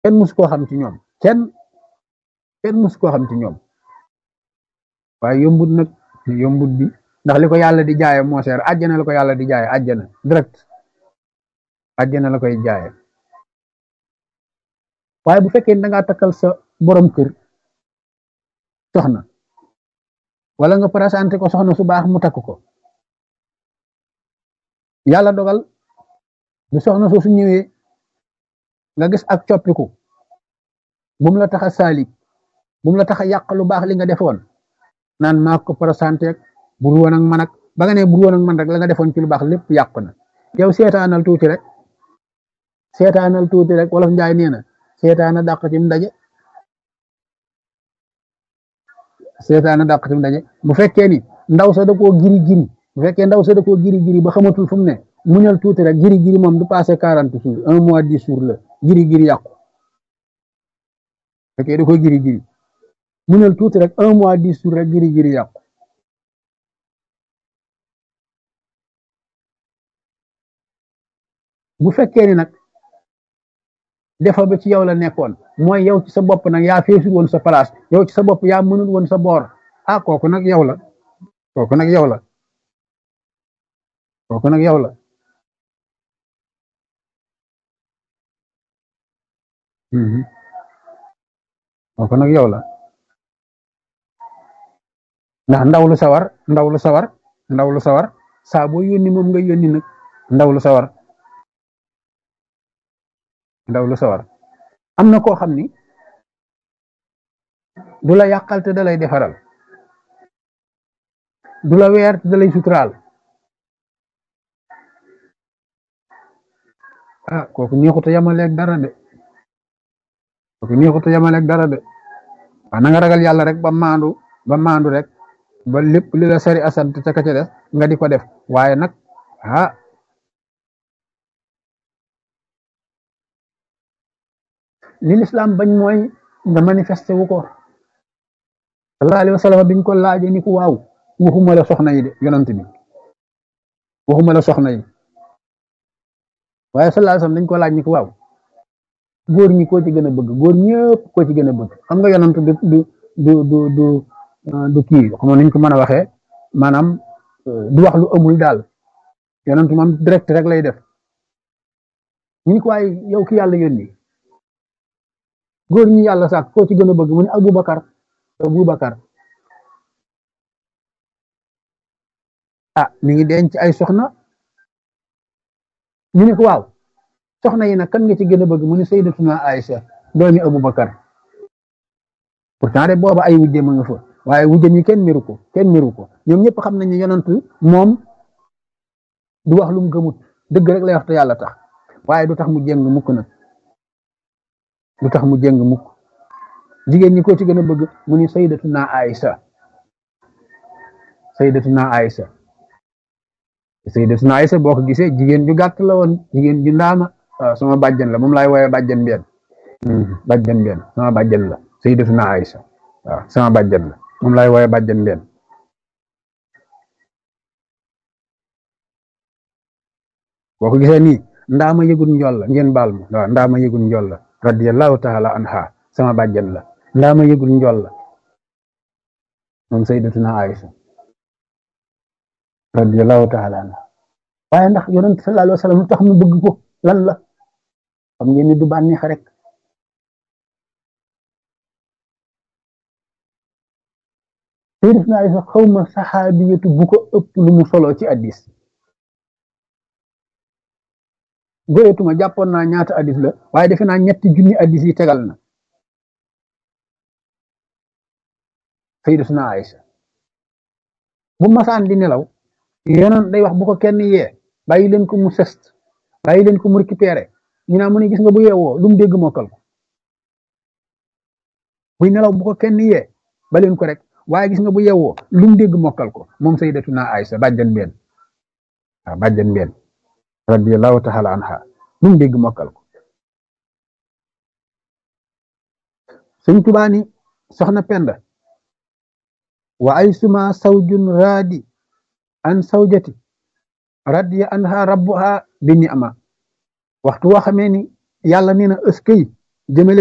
kenn mus koo xam ci ñoom kenn kenn mus koo xam ci ñoom waaye yombut nag yombut bi ndax li ko yàlla di jaaye moo seer àjjana la ko yàlla di jaaye àjjana direct àjjana la koy jaaye waaye bu fekkee da ngaa takkal sa borom kër soxna wala nga présenté ko soxna su baax mu takk ko yàlla dogal bu soxna soo su ñëwee nga gis ak coppiku bum la tax a saalik bum la tax a yàq lu baax li nga defoon naan maa ko présenté bur woon ak man ak ba nga ne bur woon ak man rek la nga defoon ci lu baax lépp yàq na yow seetaanal tuuti rek seetaanal tuuti rek wolof njaay nee na seetaana dàq ci mu daje seetaana dàq ci mu daje bu fekkee ni ndaw sa da koo giri giri bu fekkee ndaw sa da koo giri giri ba xamatul fu mu ne muñal tuuti rek giri giri moom du passé quarante jours un mois dix jours la giri giri yàqu fekkee da koo giri giri muñal tuuti rek un mois dix jours rek giri giri yàqu bu fekkee ni nag defa ba ci yow la nekkoon mooy yow ci sa bopp nag yaa feesul woon sa place yow ci sa bopp yaa mënul woon sa boor ah kooku nag yow la kooku nag yow la kooku nag yow la kooku nag yow la ndax ndaw lu sawar ndaw lu sawar ndaw lu sawar saa boo yónni moom nga yónni nag ndaw lu sawar ndaw lu sawar am na koo xam ni du la yàqal te da lay defaral du la weer te da lay suturaal ah kooku neexut a yamaleeg dara de kooku neexut a yamaleeg dara de waaw na nga ragal yàlla rek ba maandu ba maandu rek ba lépp li la sari asant ca ka ca des nga di ko def waaye nag ah li lislaam bañ mooy nga manifesté wu ko sallallahu alayhi wa sallam biñ ko laaje ni ko waaw waxuma la soxna yi de yonant bi waxuma la soxna yi waaye sallallahu alayhi wa sallam dañ ko laaj ni ko waaw góor ñi koo ci gën a bëgg góor ñëpp koo ci gën a bëgg xam nga yonant du du du du du du kii xam niñ ko mën a waxee maanaam du wax lu amul daal yonant moom direct rek lay def ñu ko waaye yow ki yàlla yónni góor ñi yàlla sax koo ci gën a bëgg mu ne Aboubacar Aboubacar ah mi ngi denc ay soxna ñu ne ko waaw soxna yi nag kan nga ci gën a bëgg mu ne Sayyidatuna Aïcha doomi Aboubacar pourtant de booba ay wujje ma nga fa waaye wujje mi kenn miru ko kenn miru ko ñoom ñëpp xam nañ ne yonent moom du wax lu mu gëmut dëgg rek lay wax te yàlla tax waaye du tax mu jéng mukk nag lu tax mu jëng mukk jigéen ñi ko ci gën a bëgg mu ni sayyidatuna Aïsa sayyidatuna Aïsa sayyidatuna Aïsa boo ko gisee jigéen ju gàtt la woon jigéen ju ndaama waaw sama bàjjan la moom laay woowe bàjjan benn bàjjan benn sama bàjjan la sayyidatuna Aïsa waaw sama bàjjan la moom laay woowe bàjjan benn boo ko gisee nii ndaama yëgul njool la ngeen baal ma waaw ndaama yëgul njool la radiyallahu taala anha sama bàjjan la ndaa ma yëgul njool la moom sayyidatuna Aïcha radiyallahu taala anha waaye ndax yonent sallallahu alayhi wa sallam lu tax mu bëgg ko lan la xam ngeen ni du bànneex rek sayyidatuna Aïcha xawma saxaabiyatu bu ko ëpp lu mu solo ci addis goyetuma jàppoon naa ñaata addis la waaye defe naa ñetti junni addis yi tegal na sayyidatuna Aïcha bu masaan di nelaw yonoon day wax bu ko kenn yee bàyyi leen ko mu sest bàyyi leen ko mu récupéré ñu naa mu ne gis nga bu yeewoo lu mu dégg mokkal ko buy nelaw bu ko kenn yee ba leen ko rek waaye gis nga bu yeewoo lu mu dégg mokkal ko moom sayyidatuna Aïcha bàjjan benn waaw bàjjan benn radiyallahu taala anha lu mu dégg mokkal ko sëñ Tuubaa ni soxna Penda wa ay suma sawjun raadi an sawjati radiya anha rabbuha bi ni'ma waxtu woo xamee ni yàlla nee na ëskëy jëmale